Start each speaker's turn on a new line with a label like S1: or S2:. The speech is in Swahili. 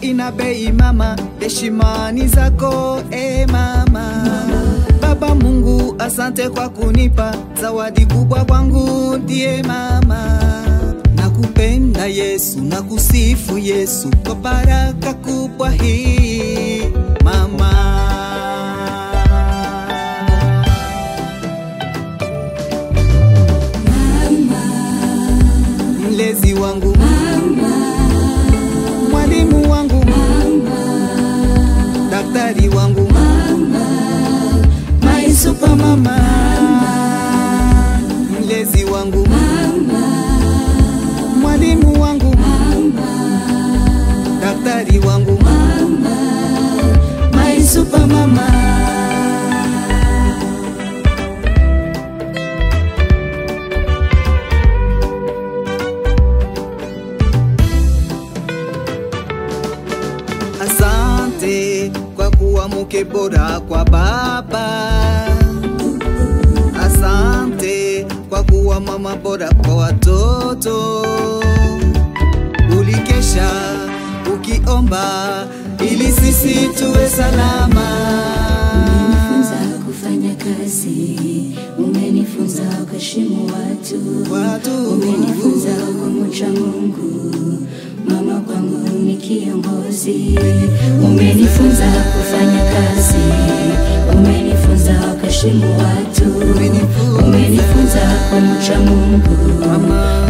S1: ina bei mama, heshimani zako e mama. Baba Mungu, asante kwa kunipa zawadi kubwa kwangu, ndiye mama. Nakupenda Yesu, nakusifu Yesu kwa baraka kubwa hii mama. Mlezi wangu mwalimu wangu daktari wangu my super mama mlezi wangu mwalimu wangu daktari wangu my super mama Asante kwa kuwa mke bora kwa baba. Asante kwa kuwa mama bora kwa watoto. Ulikesha ukiomba ili sisi tuwe salama.
S2: Umenifunza kufanya kazi, umenifunza kuheshimu watu,
S1: Watu.
S2: umenifunza kumcha Mungu. Mama kwangu ni kiongozi, umenifunza kufanya kazi, umenifunza kuheshimu watu,
S1: Umenifunza.
S2: umenifunza kumcha Mungu.
S1: Mama.